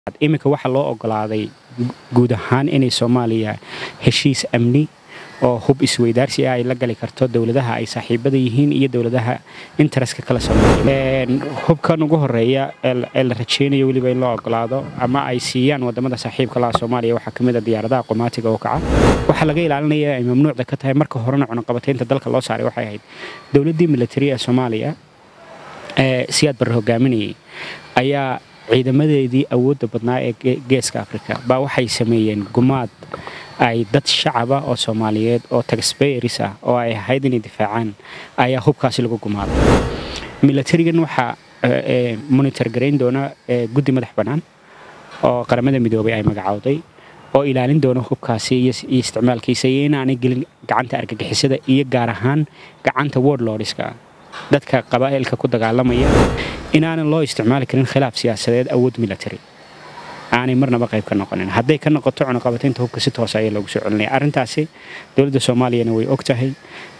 iminka waxaa loo ogolaaday guud ahaan inay soomaaliya heshiis amni oo hub isweydaarsi ah ay la gali karto dowladaha ay saaxiibada yihiin iyo dowladaha interestka kala soomaaliya hubkan ugu horeeya ee la rajeynayo weliba in loo ogolaado ama ay siiyaan wadamada saaxiibka laha soomaaliya waxaa kamid a diyaaradaha qomaatiga oo kaca waxaa laga ilaalinaya ay mamnuucda ka tahay marka horena cunaqabataynta dalka loo saaray waxay ahayd dowladdii militari ee soomaaliya ee siyaad barre hogaaminayay ayaa ciidamadeedii awoodda badnaa ee geeska afrika baa waxay sameeyeen gumaad ay dad shacaba oo soomaaliyeed oo taxbayeris ah oo ay ahayd inay difaacaan ayaa hubkaasi lagu gumaaday milatarigan waxaa monitor garayn doona guddi madax bannaan oo qaramada midoobay ay magacowday oo ilaalin doona hubkaasi iyo isticmaalkiisa iyo inaanay gelin gacanta argagixisada iyo gaar ahaan gacanta wordlordska dadka qabaa'ilka ku dagaalamaya inaanan loo isticmaali karin khilaaf siyaasadeed awood military aanay marnaba qayb ka noqonin hadday ka noqoto cunaqabataynta hubka si toosa ayaa loogu soo celinaya arrintaasi dowladda soomaaliyana way og tahay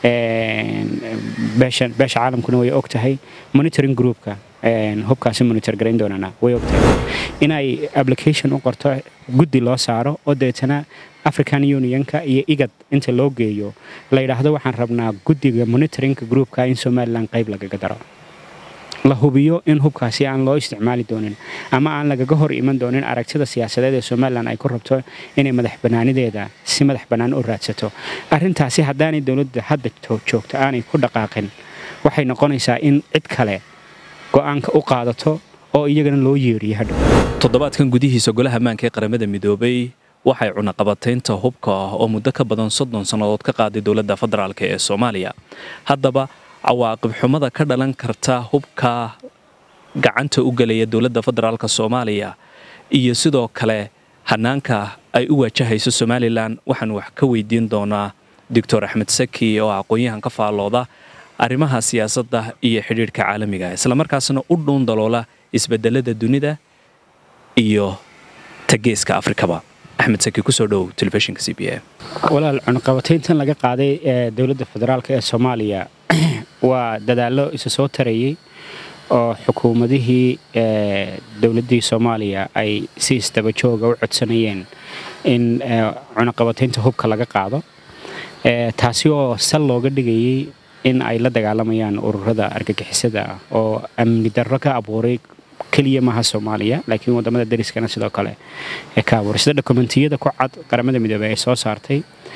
beesha caalamkuna way og tahay monitoring groupka hubkaasi monitor garayn doonana way og tahay inay application u qorto guddi loo saaro oo deetana african unionka iyo igad inta loo geeyo la yidhaahdo waxaan rabnaa guddiga monitoringka groupka in somalilan qayb lagaga daro la hubiyo in hubkaasi aan loo isticmaali doonin ama aan lagaga hor iman doonin aragtida siyaasadeed ee somalilan ay ku rabto inay madax bannaanideeda si madax bannaan u raadsato arrintaasi haddaanay dowladda hadda joogto aanay ku dhaqaaqin waxay noqonaysaa in cid kale go'aanka u qaadato oo iyagana loo yeeriyo hadhow toddobaadkan gudihiisa golaha ammaanka ee qaramada midoobay waxay cunaqabataynta hubka ah oo muddo ka badan soddon sannadood ka qaaday dowladda federaalk ee soomaaliya haddaba cawaaqib xumada ka dhalan karta hubka gacanta u gelaya dowladda federaalk soomaaliya iyo sidoo kale hanaanka ay u waajahayso somalilan waxaan wax ka weydiin doonaa doctor axmed saki oo aqoon-yahan ka faallooda arrimaha siyaasadda iyo xidhiidhka caalamiga islamarkaasna u dhuun daloola isbedelada dunida iyo tageeska afrikaba axmed saki kusoo dhow telefishinka c b a walaal cunaqabatayntan laga qaaday ee dowladda federaalk ee soomaaliya waa dadaallo isa soo tarayay oo xukuumadihii dowladdii soomaaliya ay si isdabajooga u codsanayeen in cunaqabataynta hubka laga qaado taasi oo sal looga dhigayay in ay la dagaalamayaan ururada argagixisada ah oo amni darro ka abuuray keliya maaha soomaaliya laakiin wadamada dariskana sidoo kale ee ka abuuray sida dokumentiyada ku cad qaramada midoobey ay soo saartay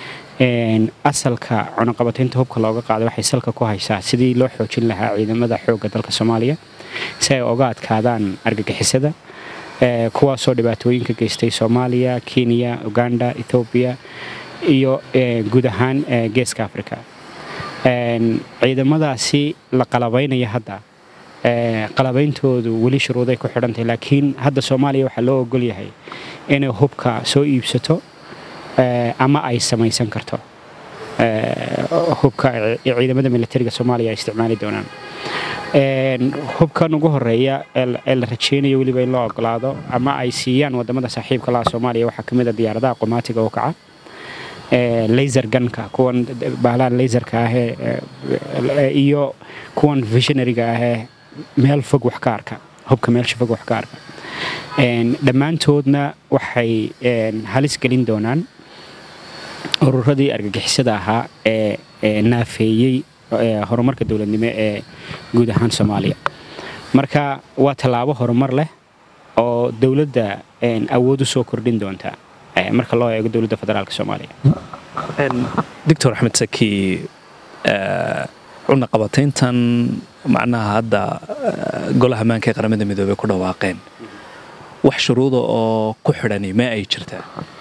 asalka cunaqabataynta hubka looga qaaday waxay salka ku haysaa sidii loo xoojin lahaa ciidamada xoogga dalka soomaaliya si ay oga adkaadaan argagixisada kuwaasoo dhibaatooyinka geystay soomaaliya kenya uganda ethoobiya iyo guud ahaan geeska africa ciidamadaasi la qalabaynaya hadda qalabeyntoodu weli shuruuday ku xidhantahay laakiin hadda soomaaliya waxaa loo ogol yahay inay hubka soo iibsato ama ay samaysan karto hubka ciidamada militariga soomaaliya ay isticmaali doonaan hubkan ugu horeeya ee la rajeynayo weliba in loo ogolaado ama ay siiyaan wadamada saaxiibka laha soomaaliya waxaa kamid a diyaaradaha qomaatiga oo kaca laser ganka kuwan baalahan laserka ahee iyo kuwan visionariga ahee meel fog wax ka arka hubka meelsha fog wax ka arka dhammaantoodna waxay halis gelin doonaan ururadii argagixisada ahaa ee naafeeyey horumarka dowladnimo ee guud ahaan soomaaliya marka waa tallaabo horumar leh oo dowladda awood u soo kordhin doonta marka loo eego dowladda federaalk soomaaliya doctor axmed saki cunaqabatayntan macnaha hadda golaha ammaanka ee qaramada midoobey ku dhawaaqeen wax shuruuda oo ku xidhani ma ay jirtaa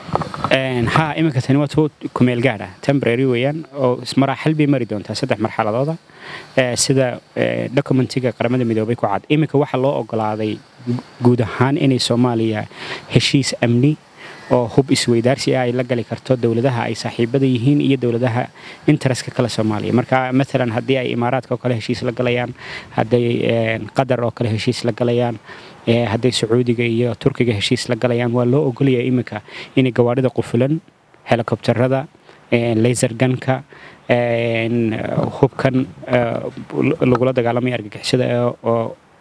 ha iminka tani waa tu kumeel gaadha tembrary weeyaan oo maraaxil bay mari doontaa saddex marxaladooda sida documentiga qaramada midoobay ku cad iminka waxaa loo ogolaaday guud ahaan inay soomaaliya heshiis amni oo hub isweydaarsi ah ay la gali karto dowladaha ay saaxiibada yihiin iyo dowladaha interestka kale soomaaliya marka maalan haddii ay imaaraadka oo kale heshiis la galayaan hadday qatar oo kale heshiis la galayaan hadday sacuudiga iyo turkiga heshiis la galayaan waa loo ogolaya iminka inay gawaadhida qufulan helikobterada laser ganka hubkan lagula dagaalamaya argagixisada oo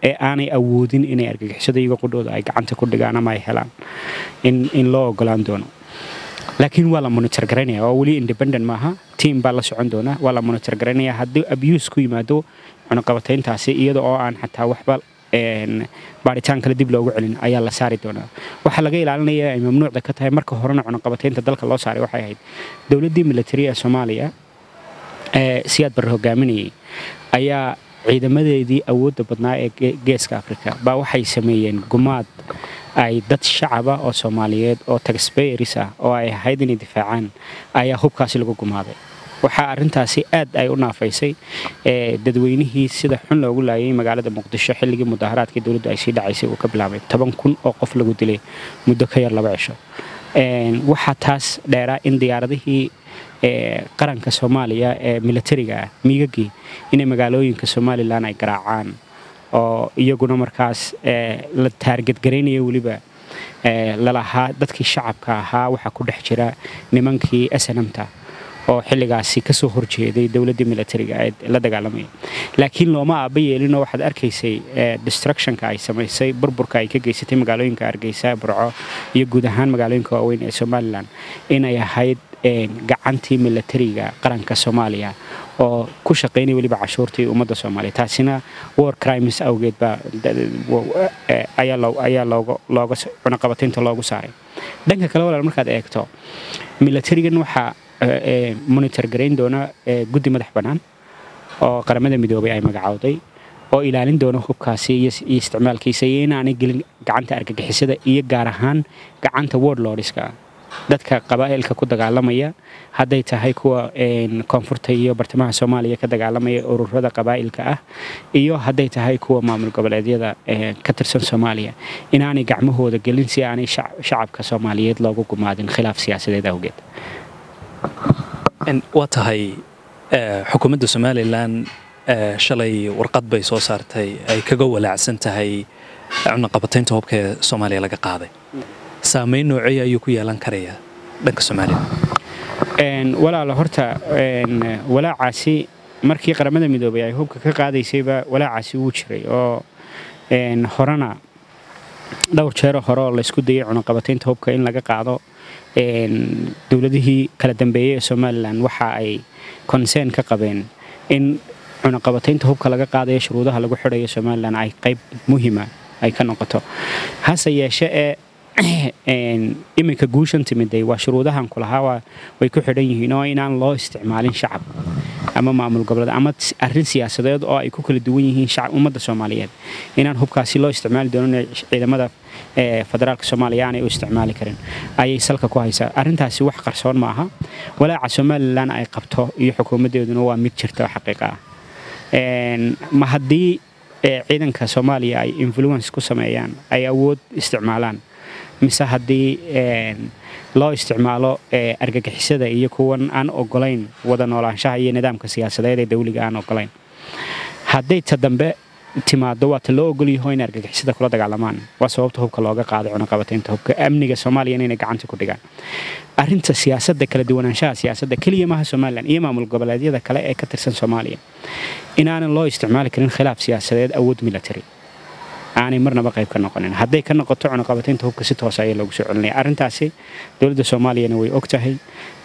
ee aanay awoodin inay argagixisada iyago qudhooda ay gacanta ku dhigaan ama ay helaan in loo ogolaan doono laakiin waa la monitor garaynaya oo weli independent maaha tiam baa la socon doona waa la monitor garaynaya haddii abuse ku yimaado cunaqabatayntaasi iyada oo aan xataa waxba baaritaan kale dib loogu celin ayaa la saari doonaa waxaa laga ilaalinaya ay mamnuucda ka tahay marka horena cunaqabataynta dalka loo saaray waxay ahayd dowladdii militari ee soomaaliya ee siyaad barre hogaaminayay ayaa ciidamadeedii awoodda badnaa ee geeska afrika baa waxay sameeyeen gumaad ay dad shacaba oo soomaaliyeed oo taxbayeris ah oo ay ahayd inay difaacaan ayaa hubkaasi lagu gumaaday waxaa arintaasi aad ay u naafaysay dadweynihii sida xun loogu laayay magaalada muqdisho xilligii mudaharaadkii dowladdu ay sii dhacaysay uu ka bilaabay toban kun oo qof lagu dilay muddo ka yar laba cisho waxaa taas dheeraa in diyaaradihii qaranka soomaaliya ee militariga ah miigagii inay magaalooyinka somalilan ay garaacaan oo iyaguna markaas la taargadgaraynaya weliba lalahaa dadkii shacabka ahaa waxaa ku dhex jira nimankii snamta oo xilligaasi kasoo horjeeday dowladdii militariga ee la dagaalamaya laakiin looma aaba yeelinoo waxaad arkaysay destructionka ay samaysay burburka ay ka geysatay magaalooyinka hargeysa burco iyo guud ahaan magaalooyinka waaweyn ee somalilan inay ahayd gacantii militariga qaranka soomaaliya oo ku shaqaynaya weliba cashuurtii ummadda soomaaliya taasina war crimes awgeed baa ayaa looga cunaqabataynta loogu saaray dhanka kale walaal markaad eegto militarigan waxaa monitor garayn doona guddi madax bannaan oo qaramada midoobay ay magacowday oo ilaalin doona hubkaasi iyo isticmaalkiisa iyo inaanay gelin gacanta argagixisada iyo gaar ahaan gacanta wordlordska dadka qabaa'ilka ku dagaalamaya hadday tahay kuwa koonfurta iyo bartamaha soomaaliya ka dagaalamaya ururada qabaa'ilka ah iyo hadday tahay kuwa maamul goboleedyada ka tirsan soomaaliya inaanay gacmahooda gelin si aanay shacabka soomaaliyeed loogu gumaadin khilaaf siyaasadeed awgeed waa tahay xukuumadda somalilan shalay warqad bay soo saartay ay kaga walaacsan tahay cunaqabataynta hubka ee soomaaliya laga qaaday saamayn noocey ayuu ku yeelan karayaa dhanka somalilan walaalo horta walaacaasi markii qaramada midoobay ay hubka ka qaadaysayba walaacaasi wuu jiray oo horena dhowr jeero hore oo laysku dayay cunaqabataynta hubka in laga qaado dowladihii kala dambeeyey ee somalilan waxa ay consern ka qabeen in cunaqabataynta hubka laga qaadayo shuruudaha lagu xidhayo somalilan ay qayb muhiima ay ka noqoto hase yeeshe ee iminka guushan timiday waa shuruudahan kulahaa way ku xidhan yihiin oo inaan loo isticmaalin shacab ama maamul goboleed ama arrin siyaasadeed oo ay ku kala duwan yihiin ummadda soomaaliyeed inaan hubkaasi loo isticmaali doonin ciidamada federaalka soomaaliya aanay u isticmaali karin ayay salka ku haysaa arrintaasi wax qarsoon ma aha walaaca somalilan ay qabto iyo xukuumaddeeduna waa mid jirta xaqiiqa ah ma haddii ciidanka soomaaliya ay influence ku sameeyaan ay awood isticmaalaan mise haddii loo isticmaalo argagixisada iyo kuwan aan ogolayn wada noolaanshaha iyo nidaamka siyaasadeed ee dawliga aan ogolayn hadday ta dambe timaado waa ta loo ogolyaho in argagixisada kula dagaalamaan waa sababta hubka looga qaaday cunaqabataynta hubka amniga soomaaliya inay gacanta ku dhigaan arinta siyaasadda kala duwanaanshaha siyaasadda keliya maaha somalilan iyo maamul goboleedyada kale ee ka tirsan soomaaliya inaanan loo isticmaali karin khilaaf siyaasadeed awood military aanay marnaba qayb ka noqonin hadday ka noqoto cunaqabataynta hubka si toos ayaa loogu soo celinaya arrintaasi dowladda soomaaliyana way og tahay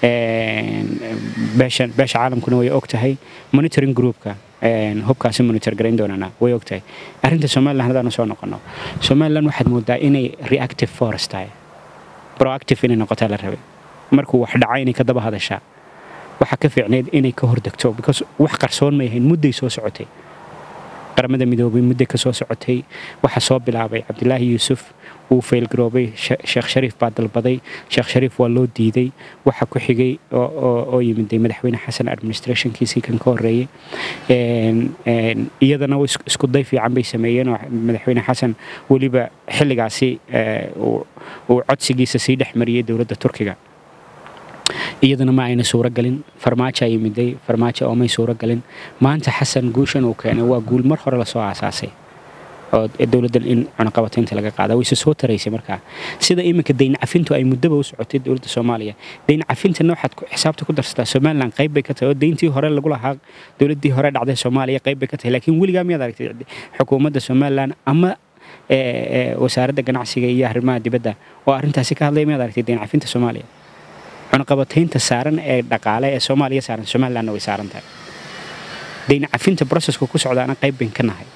beesha caalamkuna way og tahay monitoring groupka hubkaasi monitor garayn doonana way og tahay arrinta somalilan haddaanu soo noqono somalilan waxaad moodaa inay reactive forest tahay proactive inay noqotaa la rabay markuu wax dhaca inay ka daba hadashaa waxaa ka fiicneyd inay ka hordegto because wax qarsoon may ahayn mudday soo socotay qaramada midoobay muddo ka soo socotay waxaa soo bilaabay cabdilaahi yuusuf wuu faylgaroobay sheekh shariif baa dalbaday sheekh shariif waa loo diiday waxa ku xigay oo yimiday madaxweyne xasan administrationkiisii kan ka horreeyey iyadana isku day fiican bay sameeyeen oo madaxweyne xasan weliba xilligaasi uu codsigiisa sii dhex mariyey dowladda turkiga iyadana ma ayna suuro galin farmaajo ay yimiday farmaajo oomay suuro galin maanta xasan guushan uu keenay waa guul mar hore lasoo aasaasay oo dowladda in cunaqabataynta laga qaada wayse soo taraysay markaa sida iminka dayn cafintu ay muddaba u socotay dowladda soomaaliya dayn cafintana waxaad xisaabta ku darsataa somalilan qayb bay ka tahay oo dayntii hore lagu lahaa dowladdii hore dhacday soomaaliya qayb bay ka tahay laakiin weligaa miyaad aragtay xukuumadda somalilan ama wasaaradda ganacsiga iyo arrimaha dibadda oo arrintaasi ka hadlaya miyaad aragtay dayn cafinta soomaaliya cunaqabataynta saaran ee dhaqaale ee soomaaliya saaran somalilanna way saaran tahay dayn cafinta broseska ku socdaana qayb bayn ka nahay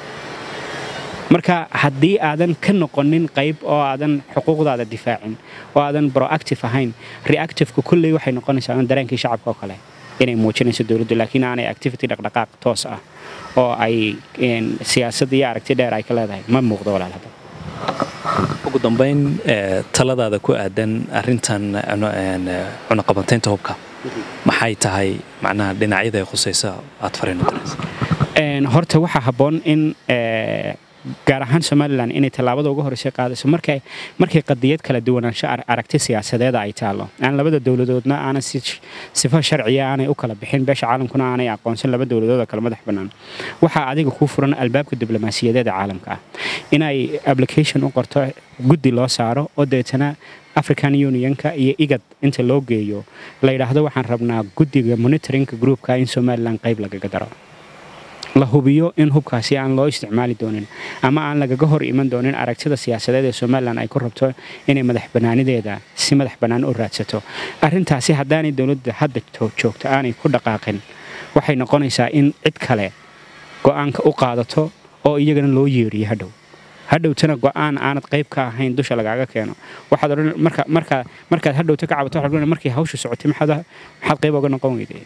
marka haddii aadan ka noqonin qayb oo aadan xuquuqdaada difaacin oo aadan proactive ahayn reactiveka kulley waxay noqonaysaa un dareenkii shacabka oo kale inay muujinayso dowladdu laakiin aanay activity dhaqdhaqaaq toos ah oo ay siyaasad iyo aragti dheer ay ka leedahay ma muuqdo walaal hadda ugu dambayn taladaada ku aadan arintan cunaqabantaynta hubka maxay tahay macnaha dhinacyada ay khusaysa aad fariin noqonaysa horta waxaa habboon in gaar ahaan somalilan inay tallaabada uga horreysay qaadayso markay markay qadiyad kala duwanaansho aragti siyaasadeeda ay taallo aan labada dowladoodna aanan sifo sharciya aanay u kala bixin beesha caalamkuna aanay aqoonsan laba dowladood oo kale madax bannaan waxaa adiga kuu furan albaabka diblomaasiyadeeda caalamka ah inay application u qorto guddi loo saaro oo deetana african unionka iyo igad inta loo geeyo la yidhaahdo waxaan rabnaa guddiga monitoringka groupka in somalilan qayb lagaga daro la hubiyo in hubkaasi aan loo isticmaali doonin ama aan lagaga hor iman doonin aragtida siyaasadeed ee somalilan ay ku rabto inay madax bannaanideeda si madax bannaan u raadsato arrintaasi haddaanay dowladda hadda joogto aanay ku dhaqaaqin waxay noqonaysaa in cid kale go'aanka u qaadato oo iyagana loo yeeriyo hadhow hadhowtana go'aan aanad qayb ka ahayn dusha lagaaga keeno waxaad odhan marka marka markaad hadhowta ka cabato waxaad odhan markii hawsha socotay maxaad maxaad qayb oga noqon weyday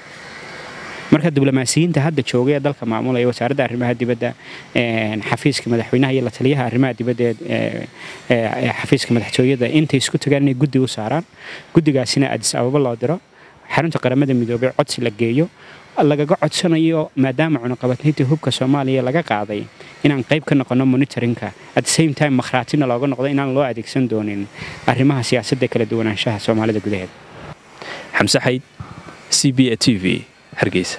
marka diblomaasiyiinta hadda joogay ee dalka maamulaya wasaaradda arrimaha dibadda xafiiska madaxweynaha iyo la taliyaha arrimaha dibadda ee xafiiska madaxtooyada intay isku tagaan inay guddi u saaraan guddigaasina adis ababa loo diro xarunta qaramada midoobay codsi la geeyo lagaga codsanayo maadaama cunaqabatayntii hubka soomaaliya laga qaaday inaan qayb ka noqono monitoringka at same time makhraatina looga noqdo inaan loo adeegsan doonin arrimaha siyaasadda kala duwanaanshaha soomaalida gudaheeda xamse xayd c b a t v hargeysa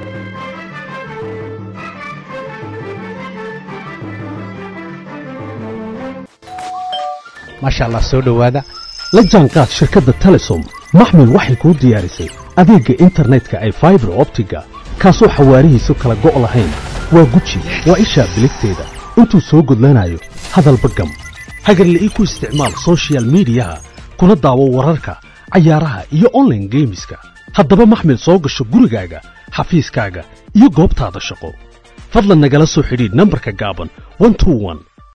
maasha allah soo dhowaada la jaanqaad shirkadda telesom maxmil waxay kuu diyaarisay adeegga internetka ay faibar optiga kaasoo xawaarihiisu kala go' lahayn waa guji waa ishaa biligteeda intuu soo gudlanayo hadalba gam hagarle ii ku isticmaal sochial midiyaha kuna daawo wararka cayaaraha iyo onlaine geemiska haddaba maxmil soo gasho gurigaaga xafiiskaaga iyo goobtaada shaqo fadlan nagala soo xidhiidh nambarka gaaban